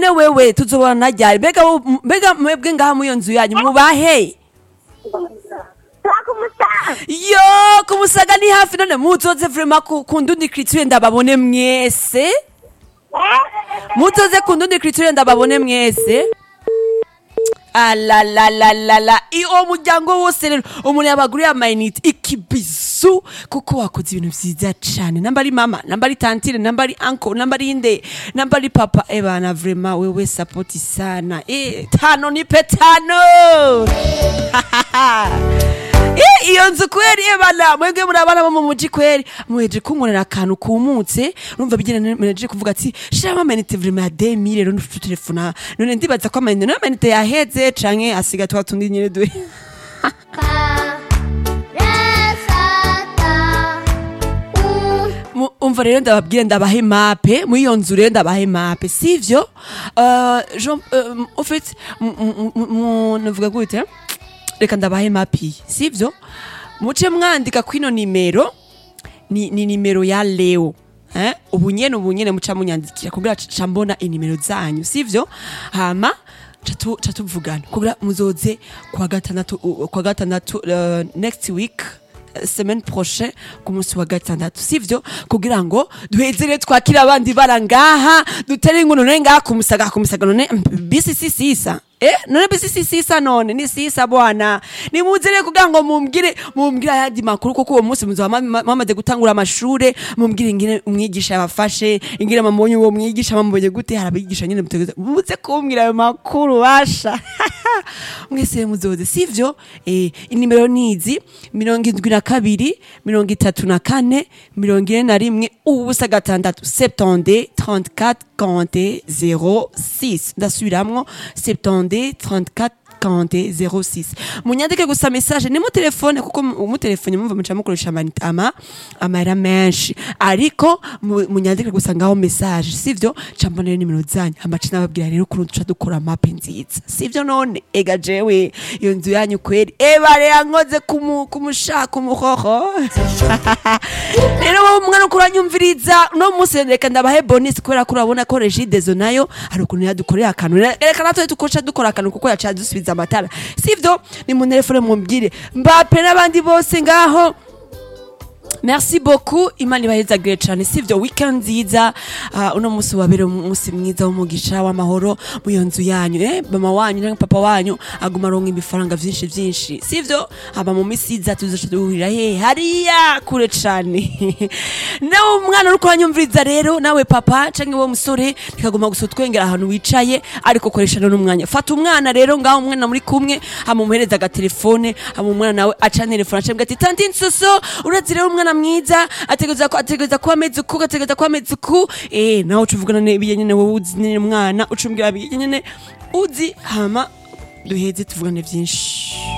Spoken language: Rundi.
none wewe tuzobona ryari mbega wo- mbega mwebwe ngaha muri iyo nzu yanyu mubahe turakumusaga yo kumusaga ni hafi none muzoze vrema ku ku ndundi criture ndababone mwese muzoze ku ndundi criture ndababone mwese alalalalala uwo muryango wose rero umuntu yabaguriye amayinite ikibizu kuko wakoze ibintu vyiza cane namba ari mama namba ari tantire namba ari anko namba ari inde namba ari papa ebana vrema wewe sapoti sana e, tano nipe tano Eh, iyo nzu kweri ebana mwebwe muri abana bo mu muji kweri muheje kunkorera akantu kumutse urumva bigenda meneje kuvuga ati shiramo amayinite vrema ya demi rero ntutelefona none ndibaza ko amayinite nayo amayinite yaheze canke asiga twa tundi nyene duhe Mu- umva rero ndababwire ndabahe mape muri iyo nzu rero ndabahe mape sivyo uh, Jean, uh, au fait mu- mu- mu- mu- navuga gute reka ndabahe mapi sivyo muce mwandika kwino nimero ni, ni nimero ya leo eh? ubu nyene ubu nyene muca munyandikira kugira ca mbona inimero zanyu sivyo hama ca tu- ca tuvugana kugira muzoze kwa gatandatu uh, kwa gatandatu uh, next week eh, semaine prochaine ku munsi wa gatandatu sivyo kugira ngo duhezere twakira abandi bara ngaha dutere inkuru none ngaha kumusaga kumusaga none mm, bisi si sisa Eh, none bisi si sisa none ni sisa bwana nimuzere kugira ngo mumbwire mumbwire ayandi makuru kuko uwo munsi muzoba mama- mwamaze gutangura amashure mumbwire ingene umwigisha yabafashe ingene mamubonye uwo mwigisha mamubonye gute hari abigisha nyene mutegeza muze kumbwira ayo makuru basha mwese muzoze sivyo eh, inimero nizi mirongo indwi na kabiri mirongo itatu na kane mirongo ine na rimwe ubusa gatandatu septande 34 40 06 ndasubiramwo septande 34 40 06 munyandike gusa message ni mu telefone kuko mu mu telefone mumva muca mukoresha amanite ama amahera menshi ariko mu- munyandike gusa ngaho message sivyo ca mbona rero nimero zanyu amaca nababwira rero ukuntu duca dukora mape nziza sivyo none ega jewe iyo nzu yanyu kweri ebare yankoze kumu- kumushaka umuhoho rero wowe umwana uko uranyumviriza no munsi reka ndabahe bonus kubera ko urabona ko regidezo nayo hari ukuntu yadukorera akantu reka natwe dukoca dukora akantu kuko yaca dusubiza amatara sivyo ni mu telefone mumbwire mbape n'abandi bose ngaho merci beaucoup imana ibahezagire cyane sivyo weekend nziza uh, uno munsi wabere umunsi mwiza w'umugisha w'amahoro mu iyo nzu yanyu eh? mama wanyu na papa wanyu aguma aronka ibifaranga vyinshi vyinshi sivyo haba mu misi iza tuzoca duhurira he hariya kure cane nawe umwana uriko uranyumviriza rero nawe papa canke wowe musore ntikaguma gusa utwengera ahantu wicaye ariko koresha none umwanya fata umwana rero ngaho umwana muri kumwe hama umuhereza agatelefone hama umwana nawe aca telefone acambwa ati tanti nsoso urazi rero umwana mwiza ategereza ko ategereza kuba ameze uku ategereza kuba ameze uku eh nawe uca uvugana n'ibiye nyene wowe uzi nyene umwana uca umbwira biye nyene uzi hama duheze tuvugane vyinshi